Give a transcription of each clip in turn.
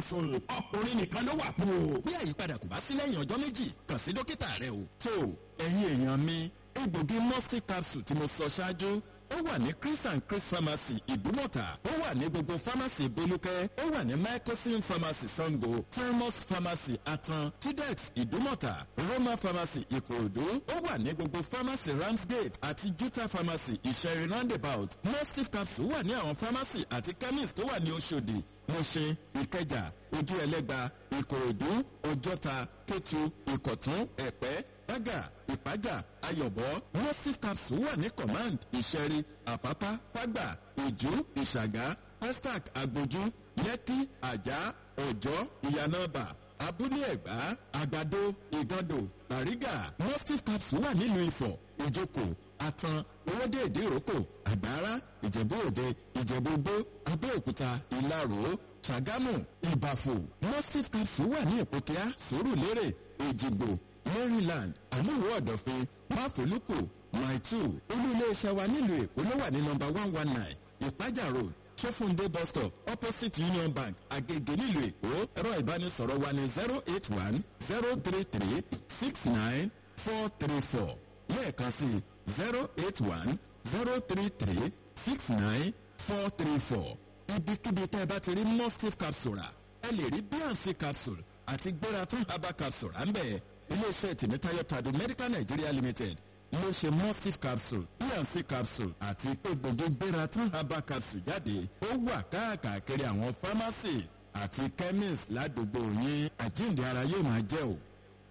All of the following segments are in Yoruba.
capsule ọkùnrin nìkan ló wà fún o. bí àyípadà kò bá sí lẹ́yìn ọjọ́ méjì kàn sí dókítà rẹ o. tó ẹ̀yin èèyàn mi egbògi mustif capsule tí mo sọ ṣáájú ó wà ní chris and chris pharmacy ìdúmọ̀tà ó wà ní gbogbo pharmacy bolúkẹ́ ó wà ní mycosin pharmacy sango thermos pharmacy atan tudex ìdúmọ̀tà roma pharmacy ìkòròdú ó wà ní gbogbo pharmacy ramsgate àti juta pharmacy ìṣẹ̀rin roundabout mustif capsule wà ní àwọn pharmacy àti chemist tó wà ní oṣòdì mọ̀ṣẹ́ ìkẹjà ojú ẹlẹ́gba ìkòròdú ọjọ́ta kétu ìkọ̀tún ẹ̀pẹ́ bága ìpájà ayọ̀bọ mustif capsule wà ní command ìṣẹ̀rí àpápá fágbà ìjú ìṣàgá festac agbójú lẹ́kí àjà ọ̀jọ́ ìyànàbà abúlé ẹ̀gbá àgbàdo ìgàndò bàrígà mustif capsule wà nílùú ifọ̀ ìjókòó atan owóde ìdíròkò àgbára ìjẹ̀bú òde ìjẹ̀bú gbó abẹ́òkúta ìlarò ṣàgámù ìbàfò mustif capsule wà ní ìpòkíá sòrùlérè èjìgbò maryland àmúwò ọ̀dọ̀fin máfòlùkù maitu olú iléeṣẹ́ wa nílùú èkó ló wà ní nọmba one one nine ìpájà road sọfúndé bus stop opposite union bank agege nílùú èkó ẹ̀rọ ìbánisọ̀rọ̀ wa ní zero eight one zero three three six nine four three four lẹ́ẹ̀kan sí zero eight one zero three three six nine four three four ibikíbi tẹ́ ẹ bá ti rí mustif capsule rà ẹ lè rí bnc capsule àti gbératún herbal capsule à ń bẹ̀ iléeṣẹ́ tìmítayọ̀ tàdó medical nigeria limited ló ṣe mustif capsule bnc capsule àti egbògi gbératún herbal capsule jáde ó wà káàkiri àwọn pharmacy àti chemist ládùúgbò yín àjíǹde ara yóò máa jẹ́ o.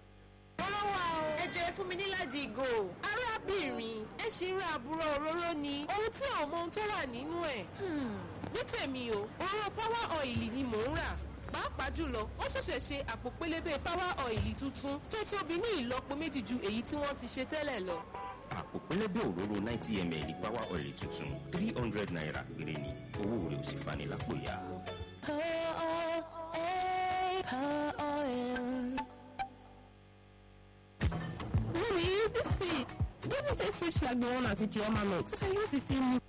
Ọlọ́wà o, ẹ jẹ́ fún mi níláàjì ìgò. Arábìnrin, ẹ ṣì ń ra àbúrò òróró ni. Ohun tí àwọn ọmọ ohun tó wà nínú ẹ̀. Ní tèmi o, òróró power oil ni mò ń rà. Pàápàá jùlọ, wọ́n ṣẹ̀ṣẹ̀ ṣe àpò pélébé power oil tuntun tó tóbi ní ìlọ́po méjì ju èyí tí wọ́n ti ṣe tẹ́lẹ̀ lọ. àpò pẹlẹbẹ òróró ninety ml power oil tuntun three hundred naira péré ni owó rẹ̀ ò sì fani lápò ya. Mommy, this seat doesn't taste rich like the one at Ijeoma Mix. I use the same